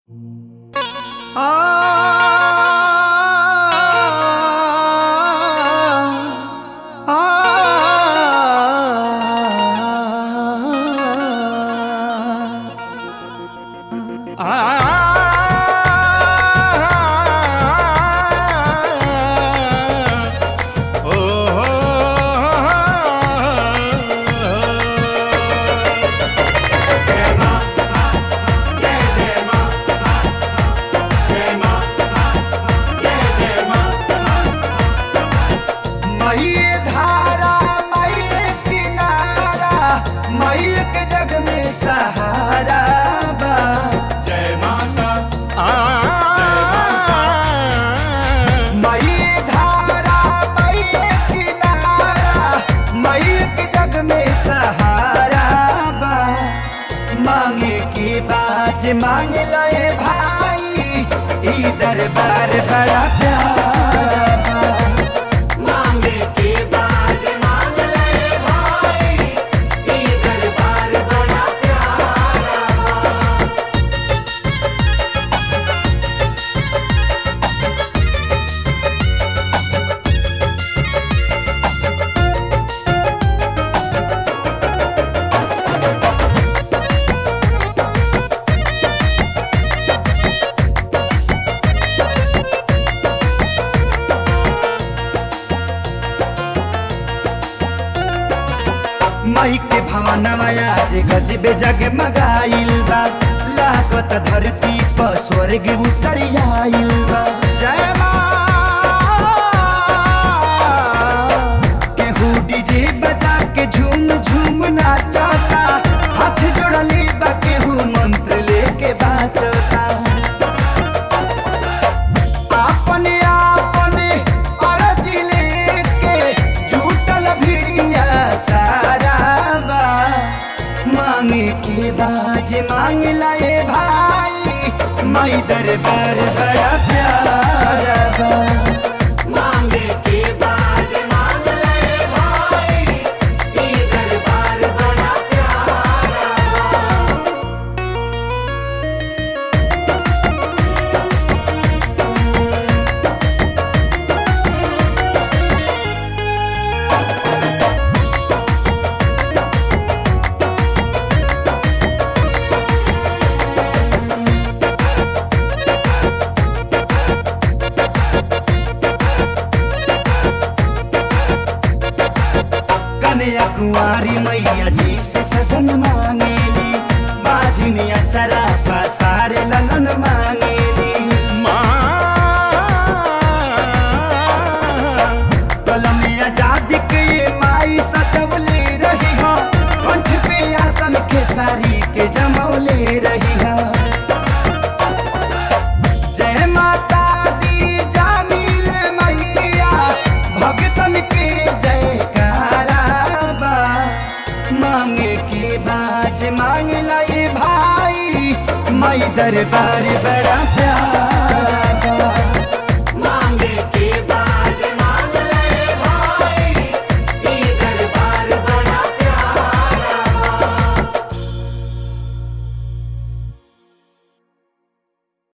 मई धारा मई किनारा मई के जग में सहारा बा जय माता मई धारा मई किनारा मई के जग में सहारा बा मांगे की बाज मांग लए भाई ई दरबार बड़ा प्यारा बा मांगे के बाज मांग ले भाई ये दरबार बड़ा प्यारा मई के भवनवा आज गजबे जगमगाइल बा लागत धरती पर स्वर्ग उतर आइल बा जय मां केहू डीजे बजा के झूम झूम नाचता हाथ जोड़ले बा केहू मंत्र लेके बाचता अपने अपने अरज लेके झूठल भिड़िया सारा बा मांगे के बाज मांग लाए भाई मई दरबार बड़ा प्यारा बा मांगे के बाज मांग ले भाई ये दरबार बड़ा प्यारा कन्या कुंवारी मैया जी से सजन मांगेली बाजनिया चरा पसारे ललन मांगेली कलम आजादी के ये माई सजवले रही हो कंठ पे आसन के सारी के जमौले रही हो जय माता दी जानी ले मैया भगतन के जयकारा बा मांगे के बाज मांग लाई भाई मई दरबार बड़ा प्यारा